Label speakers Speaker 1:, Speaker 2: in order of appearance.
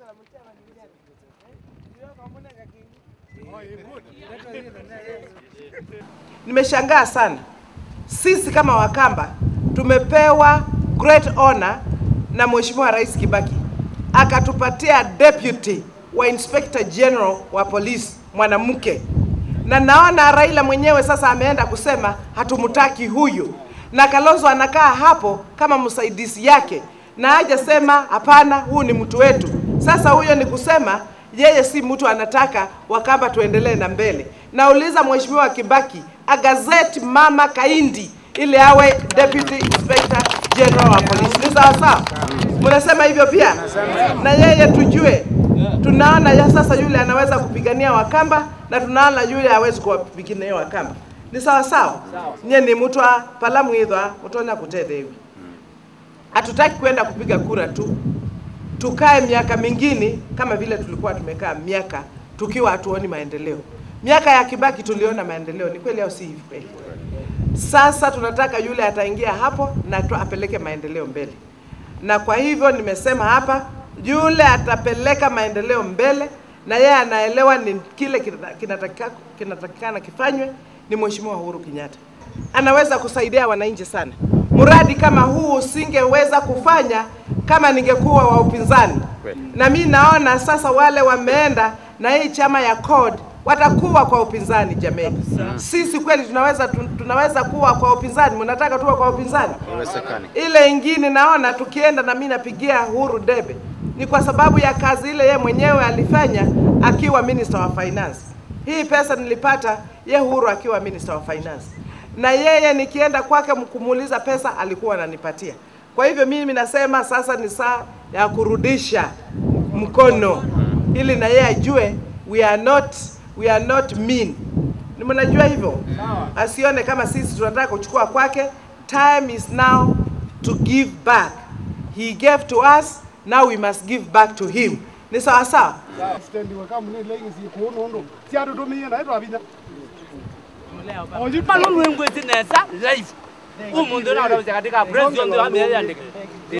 Speaker 1: Nimeshangaa sana, sisi kama Wakamba tumepewa great honor na Mheshimiwa Rais Kibaki akatupatia deputy wa inspector general wa polisi mwanamke, na naona Raila mwenyewe sasa ameenda kusema hatumtaki huyu, na Kalonzo anakaa hapo kama msaidizi yake, na hajasema hapana, huu ni mtu wetu. Sasa huyo ni kusema yeye si mtu anataka Wakamba tuendelee na mbele. Nauliza Mheshimiwa Kibaki agazeti mama Kaindi ili awe deputy inspector general wa polisi. Ni sawa sawa? Mnasema hivyo pia, na yeye tujue, tunaona ya sasa yule anaweza kupigania Wakamba na tunaona yule hawezi kuwapigania Wakamba. Ni sawa sawa? Nye ni mtu wa palamwithwa mutonya kutethewi. Hatutaki kwenda kupiga kura tu, tukae miaka mingine kama vile tulikuwa tumekaa miaka tukiwa hatuoni maendeleo. Miaka ya Kibaki tuliona maendeleo, ni kweli au si hivi kweli? Sasa tunataka yule ataingia hapo na tu apeleke maendeleo mbele, na kwa hivyo nimesema hapa, yule atapeleka maendeleo mbele na yeye anaelewa ni kile kinata- kinatakika- kinatakikana kifanywe, ni Mheshimiwa Uhuru Kenyatta. Anaweza kusaidia wananchi sana. Mradi kama huu usingeweza kufanya kama ningekuwa wa upinzani, na mi naona sasa wale wameenda na hii chama ya CORD watakuwa kwa upinzani. Jameni, sisi kweli tunaweza tu- tunaweza kuwa kwa upinzani? Mnataka tuwe kwa upinzani? Ile ingine naona tukienda na mimi napigia Uhuru debe ni kwa sababu ya kazi ile ye mwenyewe alifanya akiwa minister wa finance. Hii pesa nilipata ye Uhuru akiwa minister wa finance, na yeye nikienda kwake kumuuliza pesa alikuwa ananipatia. Kwa hivyo mimi nasema sasa ni saa ya kurudisha mkono ili na yeye ajue we are not, we are not mean. Ni mnajua hivyo, asione kama sisi tunataka kuchukua kwake. Time is now to give back. He gave to us, now we must give back to him. Ni sawa sawa?
Speaker 2: stendi weka mune legi si kuono ndo si atu tumie na ito abinya
Speaker 3: malulu engwezi nesa life umuntu nakurawuza katika president wa mbele yandike